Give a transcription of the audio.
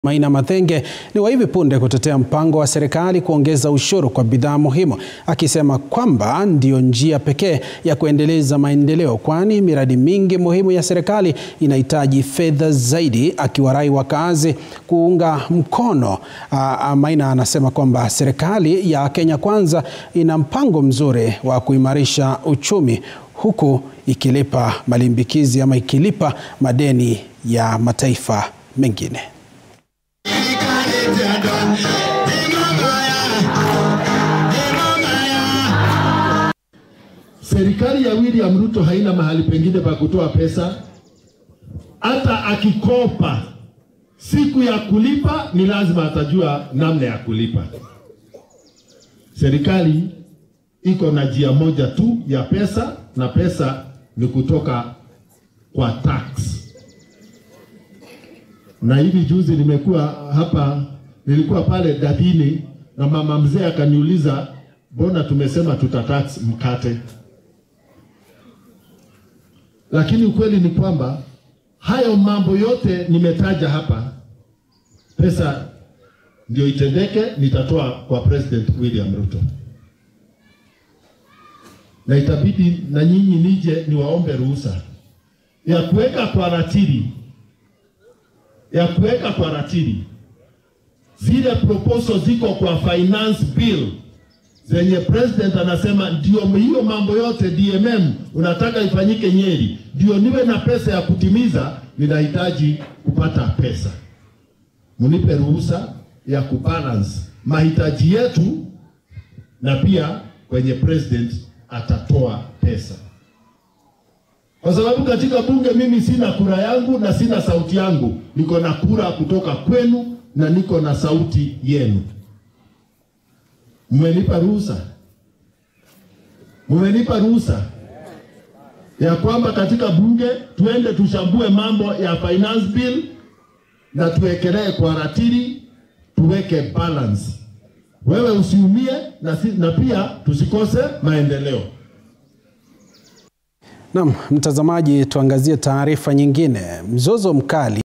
Maina Mathenge ni wa hivi punde kutetea mpango wa serikali kuongeza ushuru kwa bidhaa muhimu, akisema kwamba ndiyo njia pekee ya kuendeleza maendeleo, kwani miradi mingi muhimu ya serikali inahitaji fedha zaidi, akiwarai wakazi kuunga mkono. Aa, Maina anasema kwamba serikali ya Kenya Kwanza ina mpango mzuri wa kuimarisha uchumi huku ikilipa malimbikizi ama ikilipa madeni ya mataifa mengine. Serikali ya William Ruto haina mahali pengine pa kutoa pesa. Hata akikopa siku ya kulipa ni lazima atajua namna ya kulipa. Serikali iko na njia moja tu ya pesa, na pesa ni kutoka kwa tax. Na hivi juzi nimekuwa hapa, nilikuwa pale Dadini na mama mzee akaniuliza, mbona tumesema tuta tax mkate? Lakini ukweli ni kwamba hayo mambo yote nimetaja hapa, pesa ndio itendeke, nitatoa kwa President William Ruto, na itabidi na nyinyi nije niwaombe ruhusa ya kuweka kwa ratili ya kuweka kwa ratili zile proposal ziko kwa finance bill zenye president anasema ndio hiyo mambo yote DMM unataka ifanyike Nyeri, ndio niwe na pesa ya kutimiza, ninahitaji kupata pesa. Mnipe ruhusa ya kubalance mahitaji yetu, na pia kwenye president atatoa pesa, kwa sababu katika bunge mimi sina kura yangu na sina sauti yangu, niko na kura kutoka kwenu na niko na sauti yenu. Mmenipa ruhusa, mmenipa ruhusa ya kwamba katika bunge tuende tushambue mambo ya finance bill na tuwekelee kwa ratili, tuweke balance. Wewe usiumie na, si, na pia tusikose maendeleo. Naam, mtazamaji, tuangazie taarifa nyingine. Mzozo mkali